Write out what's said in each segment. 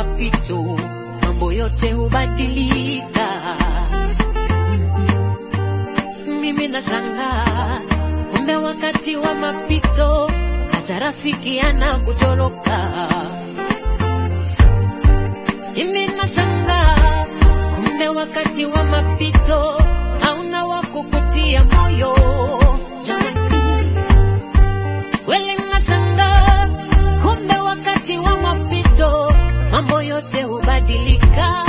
mapito mambo yote hubadilika. Mimi nashangaa, kumbe wakati wa mapito hata rafiki anakutoroka. Mimi nashangaa, kumbe wakati wa mapito hauna wa kukutia moyo. Jamani, kweli nashangaa, kumbe wakati wa mapito mambo yote hubadilika.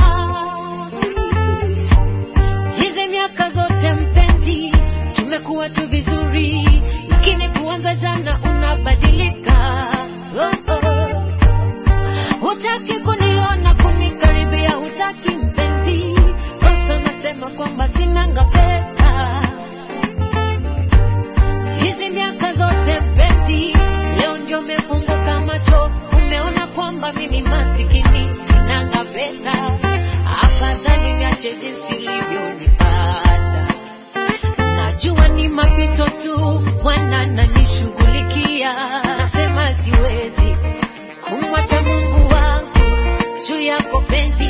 Hizi miaka zote mpenzi, tumekuwa tu vizuri, lakini kuanza jana unabadilika. Oh, oh. Hutaki kuniona kunikaribia, hutaki mpenzi, kosa nasema kwamba sinanga pesa. Hizi miaka zote mpenzi, leo ndio umefunguka macho, umeona kwamba mimi masikini, sinanga pesa. Afadhali niache jinsi ulivyonipata. Najua ni mapito tu, Bwana ananishughulikia. Nasema siwezi kumwacha Mungu wangu juu yako penzi